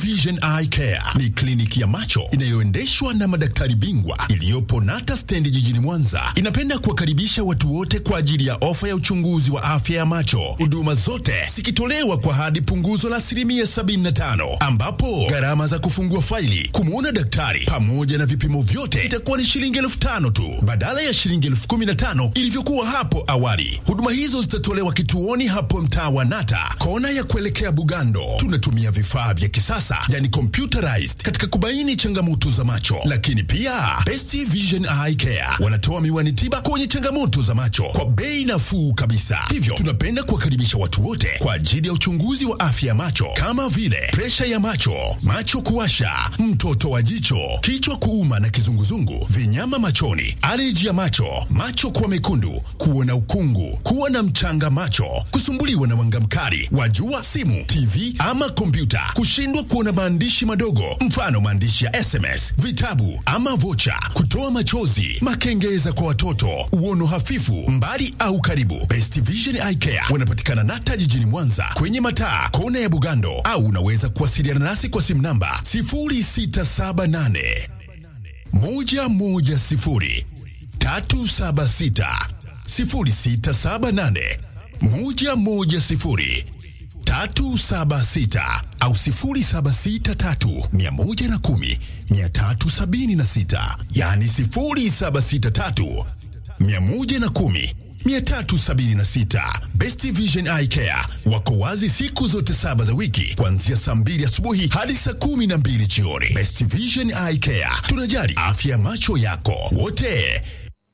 Vision Eye Care ni kliniki ya macho inayoendeshwa na madaktari bingwa iliyopo Nata stendi jijini Mwanza. Inapenda kuwakaribisha watu wote kwa ajili ya ofa ya uchunguzi wa afya ya macho, huduma zote zikitolewa kwa hadi punguzo la asilimia 75, ambapo gharama za kufungua faili, kumwona daktari pamoja na vipimo vyote itakuwa ni shilingi elfu tano tu badala ya shilingi elfu kumi na tano ilivyokuwa hapo awali. Huduma hizo zitatolewa kituoni hapo mtaa wa Nata, kona ya kuelekea Bugando. Tunatumia vifaa vya kisasa yani computerized katika kubaini changamoto za macho, lakini pia Best Vision Eye Care wanatoa miwani tiba kwenye changamoto za macho kwa bei nafuu kabisa. Hivyo tunapenda kuwakaribisha watu wote kwa ajili ya uchunguzi wa afya ya macho kama vile presha ya macho, macho kuwasha, mtoto wa jicho, kichwa kuuma na kizunguzungu, vinyama machoni, aleji ya macho, macho kuwa mekundu, kuona ukungu, kuwa na mchanga macho, kusumbuliwa na mwanga mkali wa jua, simu, TV ama kompyuta, kushindwa kuona maandishi madogo, mfano maandishi ya SMS, vitabu ama vocha, kutoa machozi, makengeza kwa watoto, uono hafifu, mbali au karibu. Best Vision Eye Care wanapatikana Nata jijini Mwanza kwenye mataa kona ya Bugando, au unaweza kuwasiliana nasi kwa simu namba 0678 110 376 0678 110 376 au 0763 110 376, yani 0763 110 376. Best Vision Eye Care wako wazi siku zote saba za wiki kuanzia saa mbili asubuhi hadi saa kumi na mbili jioni. Best Vision Eye Care, tunajali afya ya macho yako wote.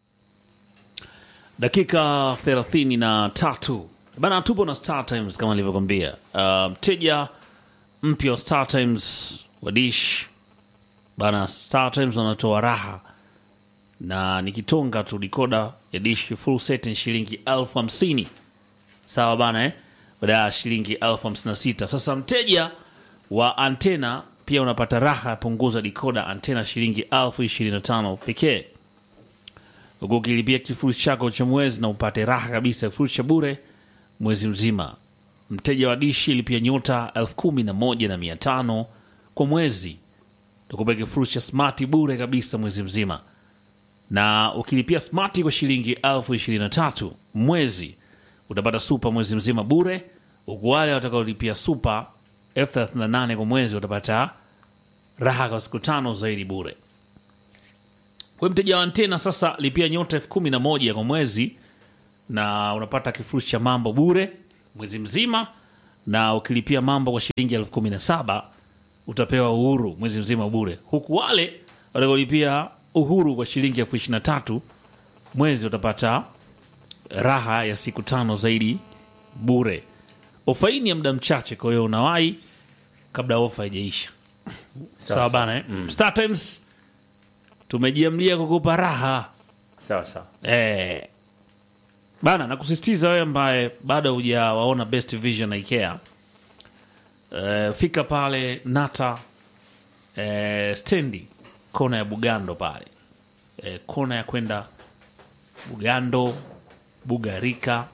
dakika 33 bana tupo na Star Times kama nilivyokwambia Uh, mteja mpya wa Star Times wa dish bana Star Times wanatoa raha na nikitonga tu dikoda ya dish full set ni shilingi elfu hamsini sawa bana eh? baada ya shilingi elfu hamsini na sita sasa mteja wa antena pia unapata raha ya punguza dikoda antena shilingi elfu ishirini na tano pekee huku ukilipia kifurushi chako cha mwezi na upate raha kabisa ya kifurushi cha bure mwezi mzima. Mteja wa dishi lipia nyota elfu kumi na moja na mia tano kwa mwezi, tukupa kifurushi cha smati bure kabisa mwezi mzima, na ukilipia smati kwa shilingi elfu ishirini na tatu mwezi utapata supa mwezi mzima bure, huku wale watakaolipia supa elfu thelathini na nane kwa mwezi watapata raha kwa siku tano zaidi bure. Kwa mteja wa antena sasa, lipia nyota elfu kumi na moja kwa mwezi na unapata kifurushi cha mambo bure mwezi mzima, na ukilipia mambo kwa shilingi elfu kumi na saba utapewa uhuru mwezi mzima bure, huku wale watakaolipia uhuru kwa shilingi elfu ishirini na tatu mwezi utapata raha ya siku tano zaidi bure. Ofa hii ni ya muda mchache, kwa hiyo unawahi kabla ofa haijaisha. Sawa bana eh? Star Times tumejiamlia kukupa raha sawa sawa eh. Bana, nakusisitiza wewe ambaye bado hujawaona Best Vision IKEA eh, fika pale Nata eh, stendi kona ya Bugando pale eh, kona ya kwenda Bugando Bugarika,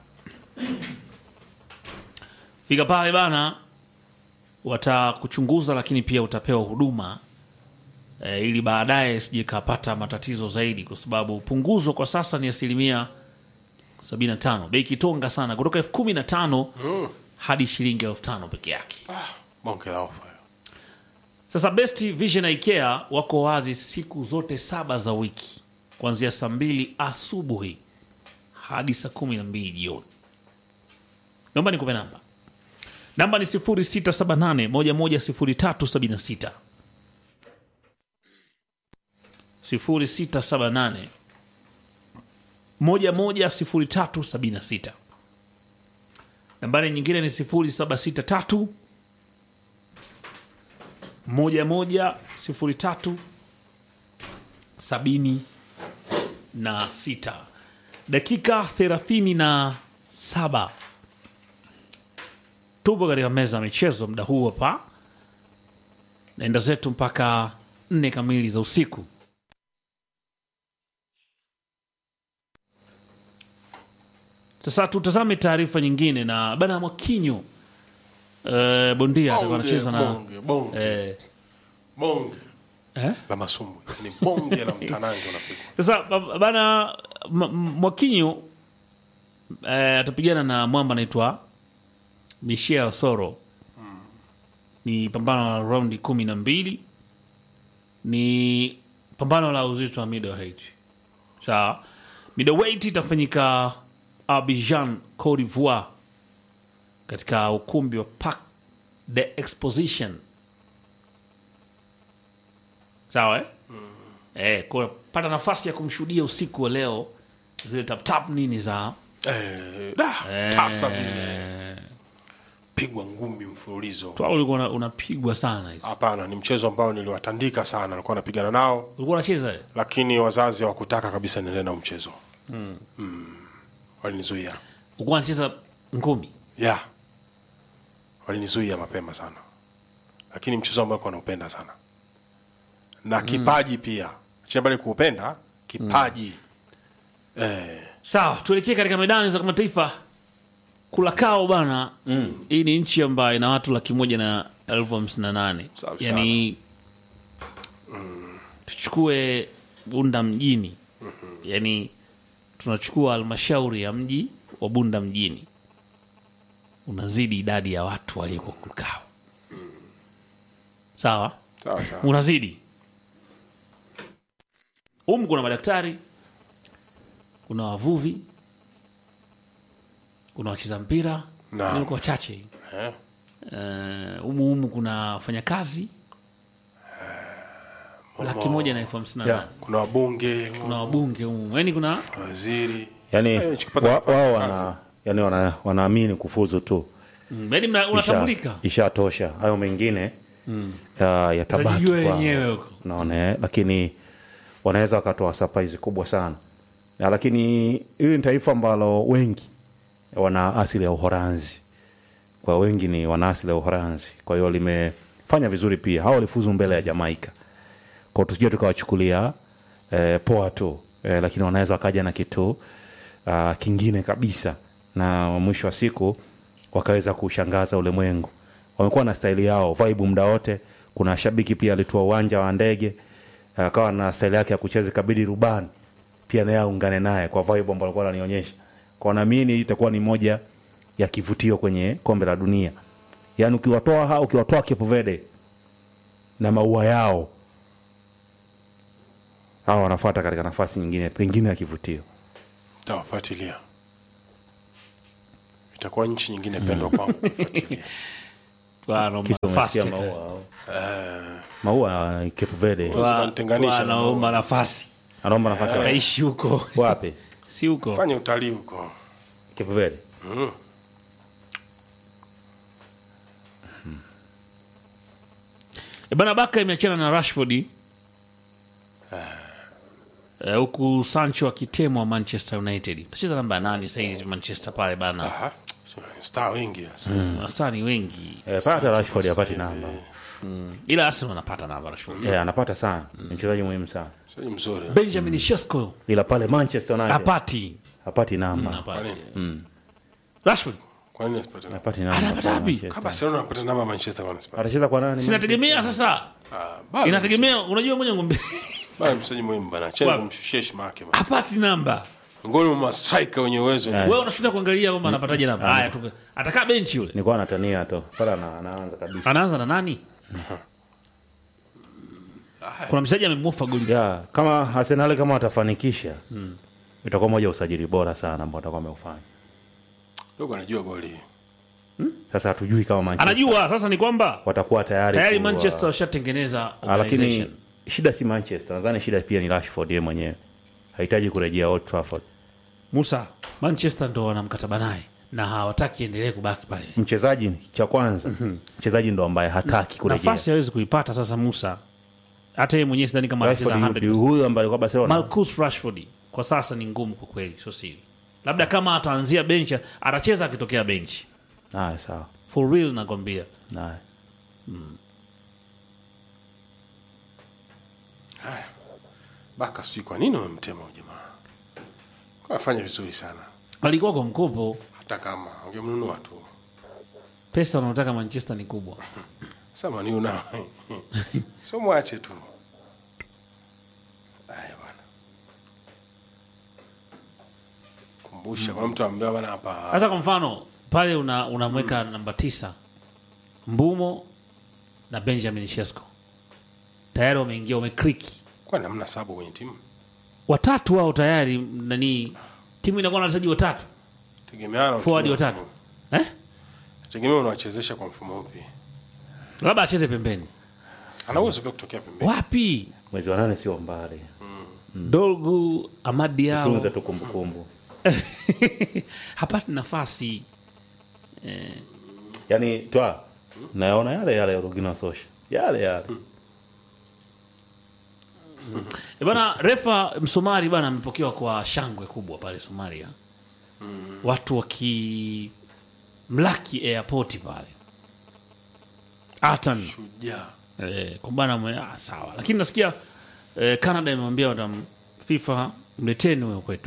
fika pale bana, watakuchunguza lakini pia utapewa huduma e, ili baadaye sije kapata matatizo zaidi, kwa sababu punguzo kwa sasa ni asilimia 75, bei kitonga sana, kutoka elfu kumi na tano hadi shilingi elfu tano peke yake. bonge la ofa hiyo. Sasa Best Vision IKEA wako wazi siku zote saba za wiki kuanzia saa mbili asubuhi hadi saa kumi na mbili jioni. Naomba nikupe namba, namba ni 0678 110376 0678 110376. Nambari nyingine ni 0763 1103 sabini na sita. Dakika thelathini na saba tupo katika meza ya michezo muda huu hapa, naenda zetu mpaka nne kamili za usiku. Sasa tutazame taarifa nyingine na bana Mwakinyo eh, bondia atakuwa Bonge, anacheza na bonge, bonge, eh, bonge eh? la masumbu ni bonge la mtanange unapigwa Sasa ba- bana M- M- Mwakinyo eh, atapigana na mwamba anaitwa Michel Soro. Ni pambano la raundi kumi na mbili, ni pambano la uzito wa middleweight. Sawa, middleweight itafanyika Abidjan, Cote d'Ivoire, katika ukumbi wa Parc de Exposition. Sawa eh? Eh, kwa pata nafasi ya kumshuhudia usiku wa leo zile tap tap nini za eh, da, tasa vile pigwa ngumi mfululizo Twa ulikuwa una- unapigwa sana hizo. hapana ni mchezo ambao niliwatandika sana alikuwa anapigana nao Ulikuwa unacheza eh? lakini wazazi hawakutaka kabisa niendelee na mchezo mm. walinizuia Ulikuwa unacheza ngumi. ya walinizuia mapema sana lakini mchezo ambao alikuwa naupenda sana na kipaji pia chambali kuupenda kipaji eh, Sawa, tuelekee katika medani za kimataifa. Kulakao bana, hii ni nchi ambayo ina watu laki moja na elfu hamsini na nane Safi yani tuchukue Bunda mjini, yani tunachukua halmashauri ya mji wa Bunda mjini, unazidi idadi ya watu walioko Kulakao. Sawa, sawa sawa unazidi humu. Kuna madaktari, kuna wavuvi, kuna wacheza mpira Naam. Ni kwa wachache eh, Eh, humu humu kuna wafanyakazi laki moja na elfu hamsini na Yeah. nane kuna wabunge kuna wabunge humu, yani kuna waziri yani Eh, nchi kupata wa- nafasi wao ya wana yani wana, wanaamini kufuzu tu mm, yani mna- Isha- unatambulika ishatosha hayo mengine ya- yatabaki Utajijua kwao. wenyewe huko. Unaona, eh? lakini wanaweza wakatoa surprise kubwa sana na, lakini hili ni taifa ambalo wengi wana asili ya Uholanzi kwa wengi ni wana asili ya Uholanzi kwa hiyo limefanya vizuri pia hao walifuzu mbele ya Jamaika kwa tusije tukawachukulia eh, poa tu eh, lakini wanaweza wakaja na kitu uh, kingine kabisa na mwisho wa siku wakaweza kushangaza ulimwengu wamekuwa na staili yao vibe muda wote kuna shabiki pia alitua uwanja wa ndege akawa na staili yake ya kucheza ikabidi rubani pia naye aungane naye kwa vibe ambayo alikuwa ananionyesha kwa naamini itakuwa ni moja ya kivutio kwenye kombe la dunia yaani ukiwatoa hao ukiwatoa Cape Verde na maua yao hawa wanafuata katika nafasi nyingine pengine ya kivutio tawafuatilia itakuwa nchi nyingine pendwa kwangu kufuatilia Twana Kisha nafasi umesikia ya- maua maua ya Cape Verde Twa- Zinanitenganisha na twanaomba maua. nafasi anaomba nafasi ya kaishi huko wapi si huko fanya utalii huko Cape Verde E bana Baka imeachana na Rashford Eh, huku Sancho akitemwa Manchester United. Tacheza namba nane sahizi Manchester pale bana, Aha, star wengi sasa wastani wengi, eh, pata Rashford apati namba ila Arsenal anapata namba Rashford. eh, anapata sana ni mchezaji muhimu sana sio mzuri Benjamin Sesko ila pale Manchester United apati hapati namba apati nini? Rashford kwa nini asipate namba hapati namba Anapata pale wapi? Manchester. kama Barcelona anapata namba Manchester kwa nini atacheza kwa nani sinategemea sasa, ah bado inategemea unajua, ngoja ngombe bado mchezaji muhimu bana cheni Wapi? kumshushia heshima yake bana apati namba, ngoni mwa striker wenye uwezo ni wewe unashinda kuangalia kwamba anapataje namba. Haya tu, atakaa benchi yule, nilikuwa natania tu pale ana- anaanza kabisa anaanza na nani? Kuna mchezaji amemwofa goli ya kama Arsenal kama watafanikisha itakuwa moja ya usajili bora sana ambao watakuwa wameufanya dogo anajua boli sasa hatujui kama Manchester anajua sasa ni kwamba watakuwa tayari tayari ku- Manchester washatengeneza Ah, lakini organization. shida si Manchester nadhani shida pia ni Rashford yeye mwenyewe hahitaji kurejea Old Trafford Musa, Manchester ndo wana mkataba naye na hawataki endelee kubaki pale. mchezaji cha kwanza mchezaji ndo ambaye hataki kurejea Nafasi hawezi kuipata sasa Musa, hata yeye mwenyewe sidhani kama atacheza Rashford yupi 100%. huyu ambaye alikuwa Barcelona Marcus Rashford kwa sasa ni ngumu kwa kweli, sio siri. Labda kama ataanzia bench, atacheza akitokea bench. haya sawa For real nakwambia. haya baka sijui kwa nini wamemtema huyu jamaa Kwa afanya vizuri sana Alikuwa kwa mkopo, hata kama angemnunua tu pesa unaotaka manchester ni kubwa Sasa Man U nao sio mwache tu. Aya bwana. Kumbusha kuna mtu ambaye bwana hapa sasa kwa mfano pale una- unamweka namba tisa mbumo na benjamin shesco tayari wameingia wamekriki kwani hamna sabu kwenye timu. watatu wao tayari nani timu inakuwa na wachezaji watatu Tegemeana na forward mfumo. watatu eh? Tegemea unawachezesha kwa mfumo upi. labda acheze pembeni Ana uwezo pia kutokea pembeni. wapi mwezi wa nane sio mbali dolgu amadi yao tunze tu kumbukumbu hapati nafasi yaani twa nayaona yale yale ya rugina sosha yale yale E bana refa msomari bana amepokewa kwa shangwe kubwa pale somalia watu wakimlaki airport pale atan Shujaa. eh, kwa bana mwe, ah, sawa lakini nasikia eh, canada imemwambia watam fifa mleteni huyo kwetu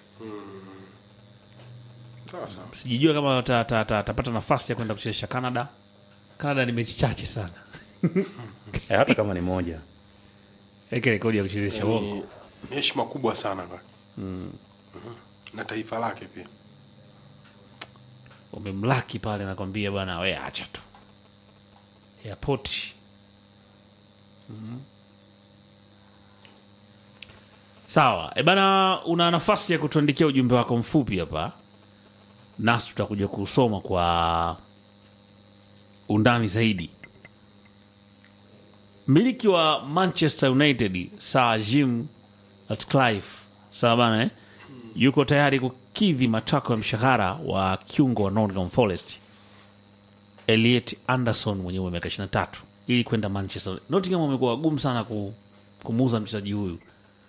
Sawa sawa. sijijua kama atapata ta, ta, atapata nafasi ya kwenda kuchezesha canada canada ni mechi chache sana Eh, hata kama ni moja eke rekodi ya kuchezesha uongo Ni ni heshima kubwa sana kwa. Mhm. Na taifa lake pia. umemlaki pale nakwambia bwana we acha tu airport Mhm. sawa e bana una nafasi ya kutuandikia ujumbe wako mfupi hapa nasi tutakuja kusoma kwa undani zaidi mmiliki wa manchester united sir jim ratcliffe sawa bana eh? yuko tayari kukidhi matakwa ya mshahara wa kiungo wa Nottingham Forest Elliot Anderson mwenye umri wa miaka 23 ili kwenda Manchester. Nottingham wamekuwa wagumu sana ku, kumuuza mchezaji huyu.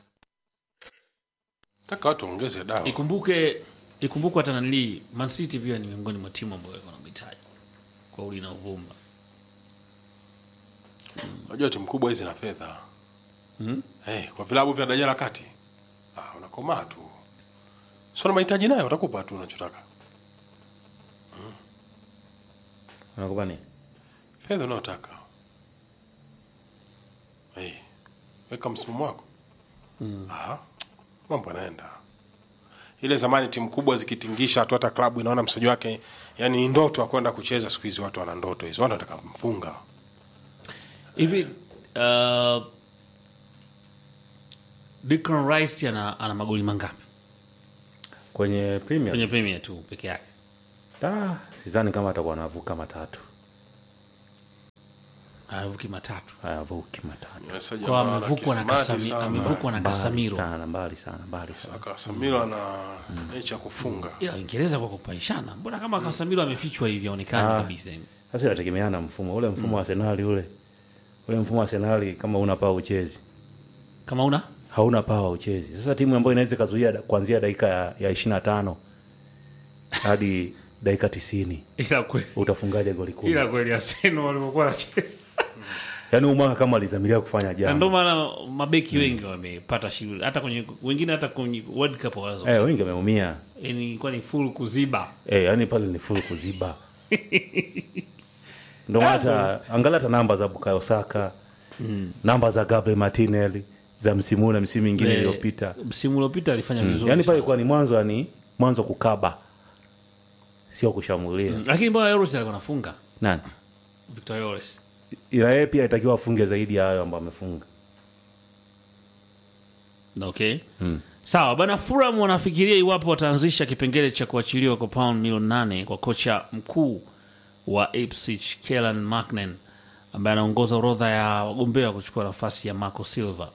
Taka watu waongeze dawa. Ikumbuke ikumbuke hata nanili Man City pia ni miongoni mwa timu ambayo wanamhitaji kwa uli na uvumba. Unajua timu kubwa hizi na fedha. Mhm. Eh, kwa vilabu vya daraja la kati. Ah, unakomaa tu. Sio na mahitaji nayo utakupa tu unachotaka. unakupa nini Fedha unayotaka. Eh. Weka msimamo wako. Ah. Mambo yanaenda. Ile zamani timu kubwa zikitingisha tu hata klabu inaona mchezaji wake yani ni ndoto ya kwenda kucheza siku hizi watu wana ndoto hizo. Watu wanataka mpunga. Hivi uh, Declan Rice ana, ana magoli mangapi kwenye premier kwenye Premier tu peke yake? ah, sidhani kama atakuwa anavuka matatu Anavuki matatu. ayavuki matatu Wachezaji Kwa ambao wana amevukwa na kisimati Kasami, sana. amevukwa na mbali Casemiro. sana mbali sana mbali sana Casemiro ana nature ya kufunga. ila Uingereza kwa kupaishana, mbona kama Casemiro amefichwa hivi aonekani Ah. kabisa hivi. sasa inategemeana na mfumo ule mfumo wa Arsenal ule ule mfumo wa Arsenal kama una pawa uchezi Kama una hauna pawa uchezi sasa timu ambayo inaweza ikazuia da- kuanzia dakika ya, ya 25 hadi dakika tisini ila kweli utafungaje goli kumi ila kweli Arsenal walivyokuwa wanacheza, yaani umaka kama alizamiria kufanya na ndio jambo maana mabeki wengi wamepata shughuli, hata kwenye wengine hata kwenye World Cup wazo eh, wengi wameumia yani ilikuwa ni full kuziba. eh, yaani pale ni full kuziba ndio maana hata angalia hata namba za Bukayo Saka namba za Gabriel Martinelli za msimu huu na msimu mingine Eh, iliyopita Msimu uliopita alifanya vizuri. yaani pale sana. kwa ni mwanzo yani mwanzo kukaba sio kushambulia Lakini mbona Yoris alikuwa anafunga? nani Victor Yoris. ila yeye pia itakiwa afunge zaidi ya hayo ambayo amefunga Okay. Sawa bana, Fulham wanafikiria iwapo wataanzisha kipengele cha kuachiliwa kwa pound milioni nane kwa kocha mkuu wa Ipswich Kellan Macnan ambaye anaongoza orodha ya wagombea wa kuchukua nafasi ya Marco Silva.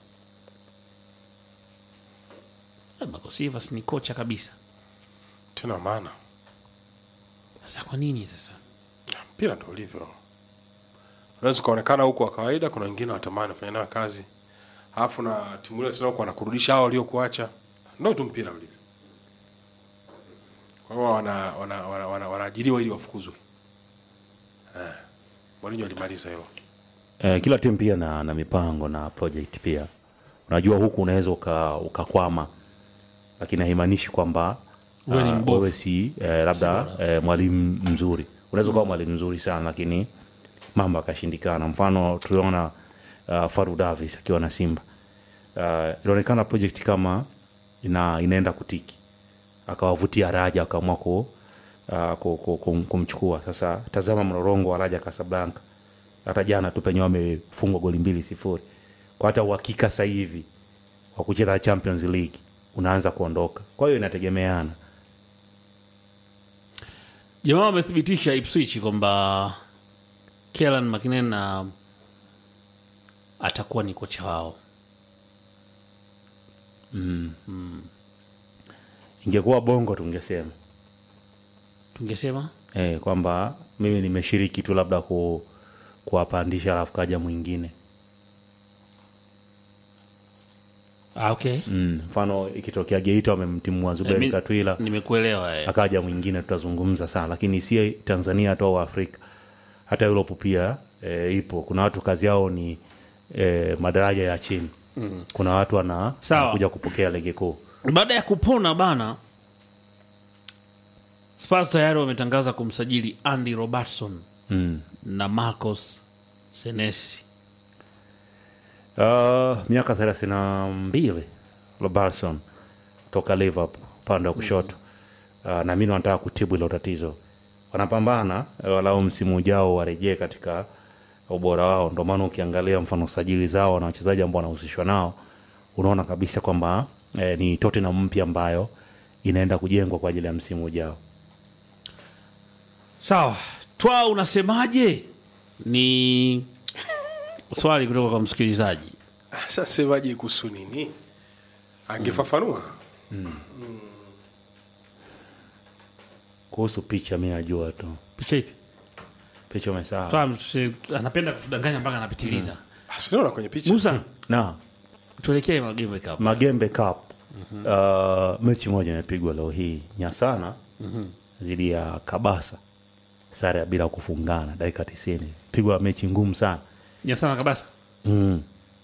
Eh, Marco Silva si ni kocha kabisa. Tena maana Sasa kwa nini sasa? mpira ndo ulivyo. Unaweza ukaonekana huku wa kawaida, kuna wengine watamani kufanya nayo kazi, alafu na timu ile tena huku wanakurudisha hao waliokuacha. Ndo tu mpira ulivyo. Kwa hiyo wana wana wana, wana, wanaajiriwa ili wafukuzwe. Eh, Mourinho alimaliza hilo. eh, kila timu pia na, na mipango na project pia unajua huku unaweza uka- ukakwama lakini haimaanishi kwamba Wewe ni ah, mbovu. wewe si eh, labda eh, mwalimu mzuri unaweza ukawa mwalimu mzuri sana lakini mambo akashindikana mfano tuliona uh, faru davis akiwa na simba uh, ilionekana project kama ina, inaenda kutiki akawavutia raja akaamua ku, uh, ku, ku, kum, kumchukua sasa tazama mrorongo wa raja kasablanka hata jana tu penye wamefungwa goli mbili sifuri kwa hata uhakika sasa hivi wa kucheza champions league unaanza kuondoka kwa hiyo inategemeana jamaa wamethibitisha ipswich kwamba kelan makinen na atakuwa ni kocha wao ingekuwa bongo tungesema tungesema eh, kwamba mimi nimeshiriki tu labda ku, kuwapandisha alafu kaja mwingine ah, okay Mm, mfano ikitokea geita wamemtimua zuberi mi- katwila nimekuelewa eh. akaja mwingine tutazungumza sana lakini si tanzania tu au afrika hata europe pia e, ipo kuna watu kazi yao ni e, madaraja ya chini mm. kuna watu wana Sawa. wanakuja kupokea ligi kuu baada ya kupona bana Spurs tayari wametangaza kumsajili Andy Robertson mm. na Marcos Senesi. uh, miaka thelathini na mbili robertson toka liverpool upande wa kushoto uh, na mimi wanataka kutibu hilo tatizo wanapambana eh, walau msimu ujao warejee katika ubora wao ndio maana ukiangalia mfano sajili zao na wachezaji ambao wanahusishwa nao unaona kabisa kwamba eh, ni tottenham mpya ambayo inaenda kujengwa kwa ajili ya msimu ujao Sawa, twa unasemaje? Ni swali kutoka kwa msikilizaji. sasa semaje kuhusu nini angefafanua kuhusu picha mi najua tu Picha ipi? picha umesahau Twa msi- anapenda kutudanganya mpaka anapitiliza. Ah, sinaona kwenye picha Musa, na tuelekee Magame Cup. magembe cup uh, mechi moja imepigwa leo hii nyasana dhidi ya kabasa sare ya bila kufungana dakika tisini pigwa mechi ngumu sana Nyasana Kabasa. mm.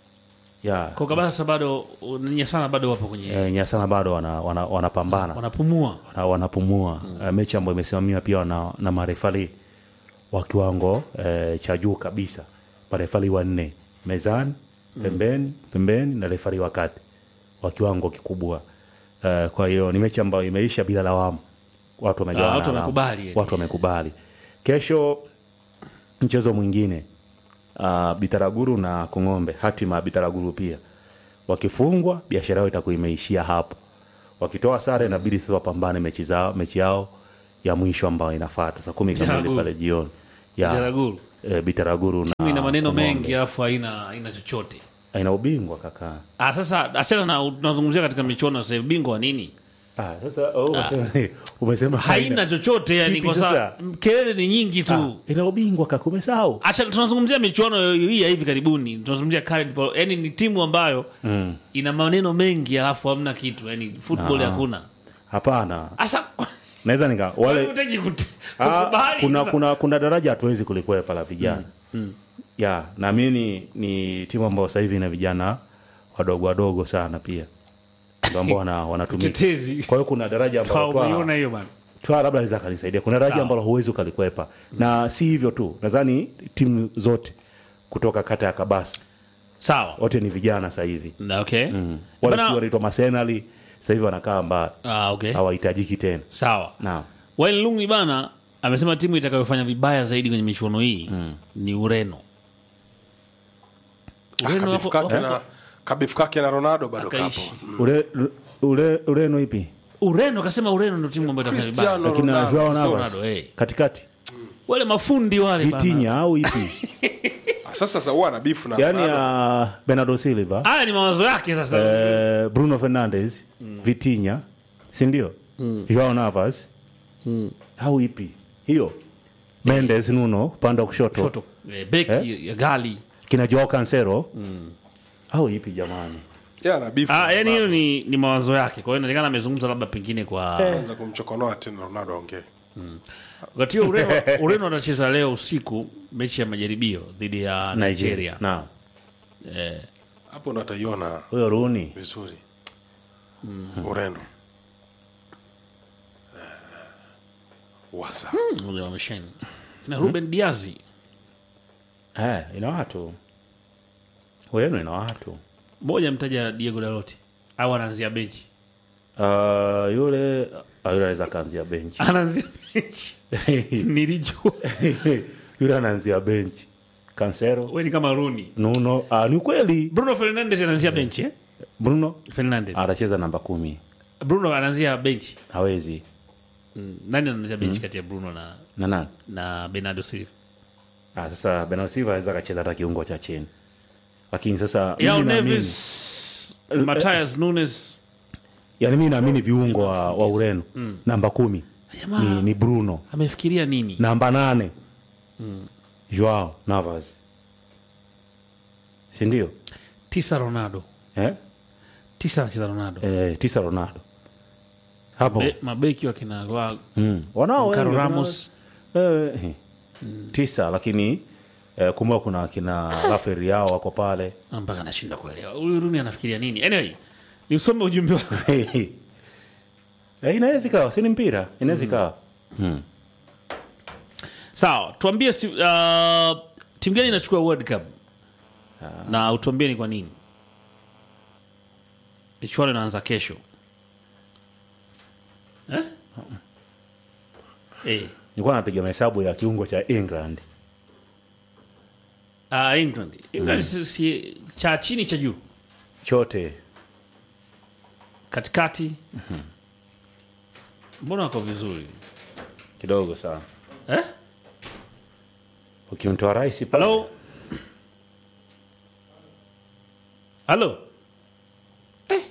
ya Kwa Kabasa bado Nyasana bado wapo kwenye e, nyasana bado wanapambana wana, wanapambana. wanapumua. wana, wanapumua mm. mechi ambayo imesimamiwa pia na, na marefali wa kiwango eh, cha juu kabisa marefali wanne mezani pembeni pembeni na refari wa kati wa kiwango kikubwa eh, kwa hiyo ni mechi ambayo imeisha bila lawama watu wamegawana Ah, watu alama. wamekubali, yani. watu wamekubali kesho mchezo mwingine uh, bitaraguru na kong'ombe hatima ya bitaraguru pia wakifungwa biashara yao itakuwa imeishia hapo wakitoa sare inabidi sasa wapambane mechi zao mechi yao ya mwisho ambayo inafata saa kumi kamili Bitaraguru. pale jioni ya Bitaraguru. eh, bitaraguru na Timu ina maneno Kong'ombe. mengi alafu haina haina chochote. ina ubingwa kaka Ah, sasa achana na tunazungumzia katika michuano sasa bingwa wa nini? ah, sasa oh, umesema, umesema Haina chochote yani Kipi kwa sababu sasa? kelele ni nyingi tu. ah, ina ubingwa kaka umesahau Acha tunazungumzia michuano hii ya hivi karibuni, tunazungumzia current ball. Yani ni timu ambayo mm. ina maneno mengi alafu hamna kitu, yani football Ah. hakuna. hapana Asa naweza nika wale unataki kut- Ah, kukubali kuna, sasa. kuna, kuna daraja hatuwezi kulikwepa la vijana mm, ya naamini ni timu ambayo sasa hivi ina vijana wadogo wadogo sana pia ndio ambao wana, wanatumika Tetezi. kwa hiyo kuna daraja Kwa ambalo umeiona Twaha- hiyo bana. Twaha labda anaweza akanisaidia kuna daraja Sawa. ambalo huwezi ukalikwepa na si hivyo tu nadhani timu zote kutoka kata ya kabasa Sawa. wote ni vijana sasa hivi Na, Okay. mm. wale Bana- si wanaitwa masenali sasa hivi wanakaa mbali Ah, okay. hawahitajiki tena Sawa. naam Wayne Rooney bana amesema timu itakayofanya vibaya zaidi kwenye michuano hii ni Ureno. Ureno kabifu wako- kake na kabifu kake na ronaldo bado kapo Akaishi. ule ule ureno ipi Ureno kasema Ureno ndio timu ambayo itafanya vibaya. Cristiano akina Ronaldo. Joao Cristiano Navas Ronaldo, eh. katikati Wale mafundi wale bana. vitinya au ipi Ah, sasa sasa huwa ana bifu na yani Ronaldo. ya bernardo silva Haya ni mawazo yake sasa. eh, bruno fernandes vitinya sindio joao navas au ipi hiyo mendes nuno upande wa kushoto Shoto. Eh, beki ya gali. kina joao cancero au ipi jamani Yeye ana bifu Ah, na yani hiyo Ronaldo. ni, ni mawazo yake. Kwa hiyo inaonekana amezungumza labda pengine kwa Anza kumchokonoa tena ronaldo aongee wakati huo Ureno, Ureno atacheza leo usiku mechi ya majaribio dhidi ya Nigeria. naam Eh, hapo ndo ataiona huyo runi vizuri ureno Eh, wasa ngoja wamesheni. na Ruben Diazi eh, ina watu Ureno ina watu moja mtaja Diego Dalot au anaanzia benchi uh, yule uh, yule anaweza akaanzia benchi anaanzia benchi nilijua yule anaanzia benchi Cancelo we ni kama Rooney Nuno uh, ni kweli Bruno Fernandes anaanzia benchi eh? Bruno Fernandes atacheza namba kumi Bruno anaanzia benchi hawezi mm. nani anaanzia benchi kati ya Bruno na na nani na Bernardo Silva ah, sasa Bernardo Silva anaweza akacheza hata kiungo cha chini lakini sasa Yao mimi naamini- Neves Matthias Nunes yani mi naamini viungo wa, wa Ureno namba kumi Jamaa ni, ni Bruno amefikiria nini namba nane Joao Navas si ndio tisa Ronaldo eh? tisa anacheza Ronaldo Eh, tisa Ronaldo hapo Be, mabeki wakina wa mm. wanao Caro wengi, Ramos eh, eh, tisa lakini eh, kumbuka kuna kina Rafael yao wako pale mpaka anashinda kuelewa huyu Rooney anafikiria nini anyway nisome ujumbe wa eh, inaweza ikawa si ni mpira inaweza ikawa mm. sawa tuambie si, uh, timu gani inachukua world cup na utuambie ni kwa nini michuano inaanza kesho eh? Eh. nilikuwa napiga mahesabu ya kiungo cha England Uh, England England si, si, cha chini cha juu chote katikati mbona wako vizuri kidogo sana eh? ukimtoa rais pale halo halo eh.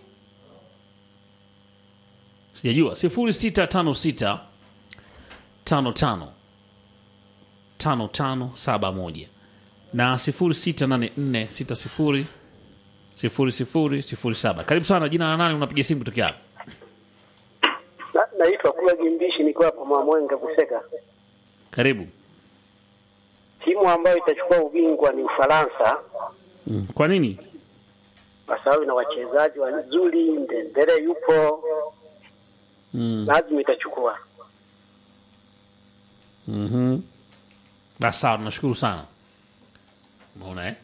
sijajua sifuri sita tano sita tano tano tano tano saba moja na sifuri sita nane nne sita sifuri sifuri sifuri sifuri saba karibu sana jina la nani unapiga simu kutokea hapa Na- naitwa kula jimbishi nikiwa hapa Mwamwenga Kuseka. karibu Timu ambayo itachukua ubingwa ni Ufaransa kwa nini kwa sababu ina wachezaji wazuri, Ndembele yupo, lazima itachukua. Mhm. Basi sawa, tunashukuru sana. Umeona eh?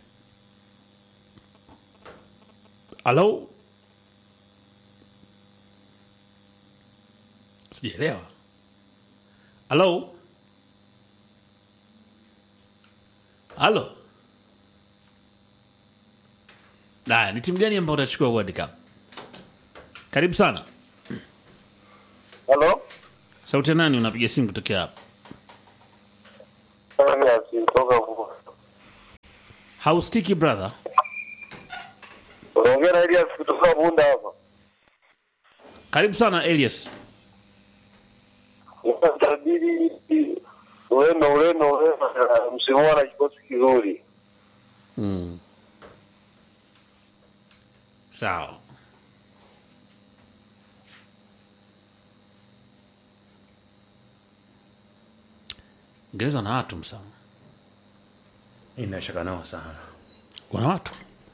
Halo? Sijaelewa. Halo? Halo? Haya, ni timu gani ambayo utachukua World Cup? Karibu sana. Halo, Sauti ya nani unapiga simu kutokea hapa? kutoka Haustiki brother. unaongea na Elias kutoka Bunda hapa. Karibu sana Elias. Tabiri Ureno, Ureno, Ureno msimu huu ana kikosi kizuri. Sawa. Ingereza na watu msama. inashaka nao sana Wana watu.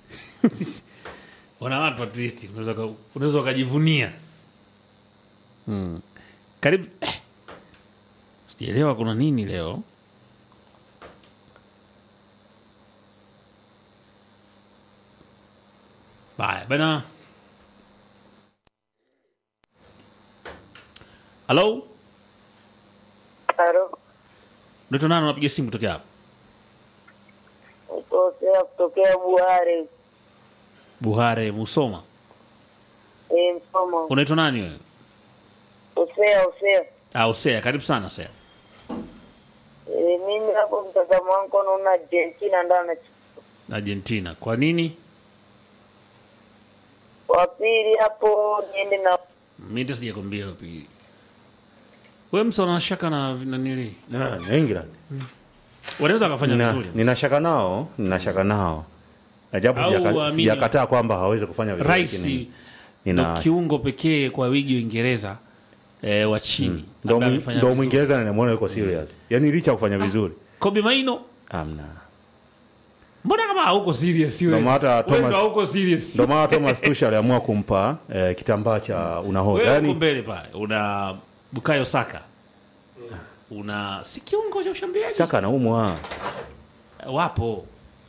Wana watu at least unaweza uka- unaweza ukajivunia. Mm. Karibu eh. Sijaelewa kuna nini leo. Baya bana. Halo? Halo, Unaitwa nani unapiga simu kutokea hapa? kutokea kutokea Buhari Buhare Musoma. e, Msoma. Unaitwa nani wewe? Usea usea. Ah, Usea, karibu sana Usea. E, mimi hapo mtazamo wangu naona Argentina ndo anachukua. Argentina. Kwa nini? Wa pili hapo niende na Mimi hata sijakwambia wapi. Wewe msa una shaka na na nili? na, na England Wanaweza wakafanya Nina- vizuri. ninashaka nao ninashaka nao na japo Au sijaka- waamini- sijakataa kwamba hawezi kufanya vizuri Rais lakini ndo nina- kiungo pekee kwa wigi Uingereza eh, wa chini. ndo ambaye mwi- amefanya ndo vizuri. mwingereza ninamwona yuko serious yaani licha ya kufanya vizuri Kobe Maino, amna mbona kama hauko serious wewe? Ndo maana Wewe Thomas- ndo hauko serious. ndo maana thomas tush aliamua kumpa eh, kitambaa cha unahodha Wewe uko yaani mbele pale. Una Bukayo Saka. una si kiungo cha ushambuliaji Saka anaumwa. wapo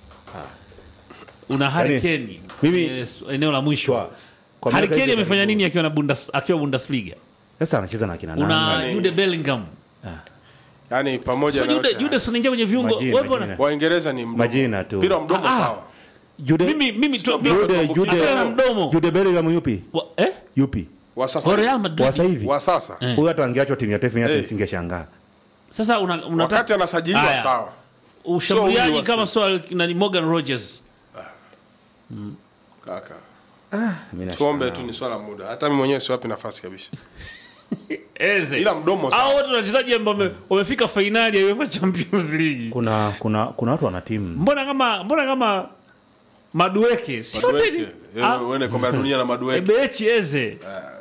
una Harry Yaani, Kane mimi- kwenye eneo la mwisho Kwa- kwa Harry miaka Kane hivi amefanya karibuni. nini akiwa na Bundes, akiwa Bundesliga Sasa anacheza na kina una nani? Jude Bellingham yani pamoja so na Jude yote Jude si anaingia kwenye viungo Majina, wewe bwana majina. Waingereza ni mdomo. Majina tu. Mpira wa mdomo Ah, ah. sawa. Jude mimi mimi tu Jude- Jude Jude Achana na mdomo. Jude Bellingham yupi? Wa- eh Yupi? Wa sasa. Kwa Real Kwa Madrid sasa hivi. Wa sasa. Eh. Huyu hata angeachwa timu ya taifa hata Eh. isingeshangaa. sasa una, una Wakati anasajiliwa Aya. sawa. ushambuliaji Sio huyu kama wasi- swala nani Morgan Rogers Kaka. Mimi nashangaa. Tuombe tu ni swala la muda. Hata mimi mwenyewe siwapi nafasi kabisa. Eze Ila mdomo sawa. hao wote wachezaji ambao wame- wamefika fainali ya UEFA Champions League Kuna kuna kuna watu wana timu. mbona kama mbona kama Madueke si Madueke. wote ni- Eh, Ah, Uende kombe la dunia na Madueke. Ebechi Eze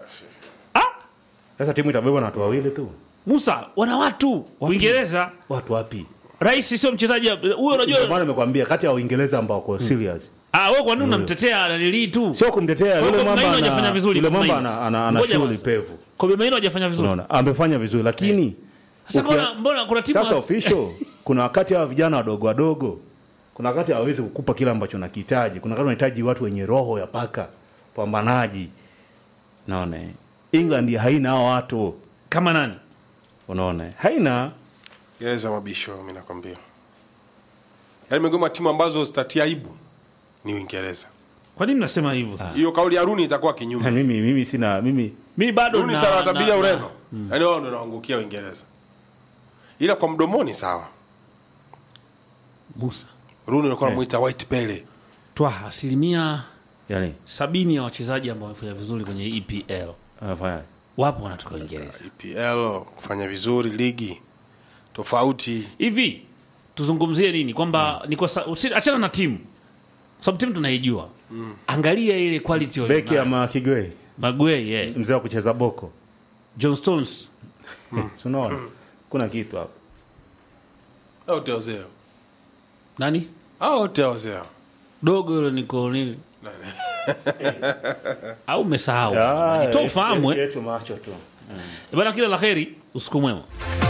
Sasa timu itabebwa na watu wawili tu. Musa wana watu Uingereza Watu wapi? rais sio mchezaji huyo Ndio unajua maana nimekwambia kati ya Waingereza ambao wako serious. ah wewe kwa nini unamtetea Dalili tu Sio kumtetea Kwa yule hiyo mwamba Maino ana hajafanya vizuri yule kwa mwamba Maino. ana ana, ana Ngoja shughuli basi. pevu. Kobe Maino hajafanya vizuri Unaona? Amefanya vizuri lakini sasa ukia- mbona mbona kuna timu sasa wa- official kuna wakati hawa vijana wadogo wadogo kuna wakati hawawezi kukupa kile ambacho unakihitaji kuna wakati unahitaji watu wenye roho ya paka pambanaji naona eh? England haina hao watu kama nani unaona eh? haina Gereza mabisho mimi nakwambia. Yaani miongoni mwa timu ambazo zitatia aibu ni Uingereza. kwa nini nasema hivyo sasa Hiyo kauli ya Rooney itakuwa Ha, kinyume. mimi mimi sina mimi mimi bado Rooney na- sana na- watabiria na- Ureno. Yaani wao ndio wanaangukia Uingereza. Ila kwa mdomoni sawa. Musa Rooney alikuwa anamuita White Pele. twa asilimia yani sabini ya wachezaji ambao wamefanya vizuri kwenye EPL anafanya wapo wanatoka Uingereza. EPL kufanya vizuri ligi tofauti. Hivi tuzungumzie nini kwamba ni kwa sa- usi- achana na timu, sababu timu tunaijua. Angalia ile quality beki walionayo. ama Kigwe Maguire, yeah. mzee wa kucheza boko John Stones, Si unaona kuna kitu hapo Au teozeo. nani Au teozeo. dogo yule niko nini au umesahau? Ah, Toa ufahamu eh. yetu macho tu Bana, kila la heri, usiku mwema.